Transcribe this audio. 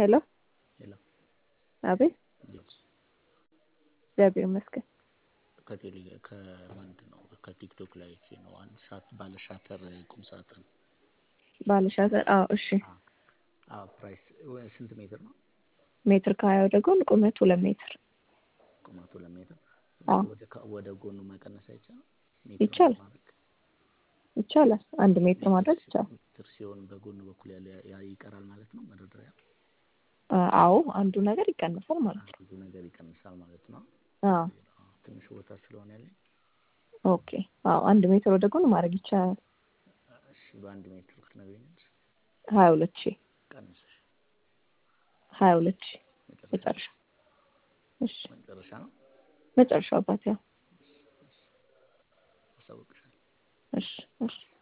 ሄሎ ሄሎ አቤት እንዴት እግዚአብሔር ይመስገን ከቴሌ ከምንድን ነው ከቲክቶክ ላይ አይቼ ነው አንድ ሻት ባለ ሻተር ቁም ሳጥን ባለሻዘር አዎ እሺ አዎ ፕራይስ ወ- ስንት ሜትር ነው ሜትር ከሀያ ወደ ጎን ቁመት ሁለት ሜትር ቁመቱ ለሜትር አዎ ወደ ከ- ወደ ጎኑ መቀነስ አይቻልም ይቻላል። ማድረግ ይቻላል አንድ ሜትር ማድረግ ይቻላል ሜትር ሲሆን በጎኑ በኩል ያለ ያ ይቀራል ማለት ነው መደርደሪያ አ- አዎ አንዱ ነገር ይቀንሳል ማለት ነው ብዙ ነገር ይቀንሳል ማለት ነው አዎ ትንሽ ቦታ ስለሆነ ያለኝ ኦኬ አዎ አንድ ሜትር ወደ ጎን ማድረግ ይቻላል እሺ በአንድ ሜትር ትነግሪኛለሽ ሀያ ሁለት ሺህ ቀንሰሽ ሀያ ሁለት ሺህ መጨረሻ መጨረሻ እሺ መጨረሻ ነው መጨረሻው አባት ያው አሳውቅሻለሁ እሺ እሺ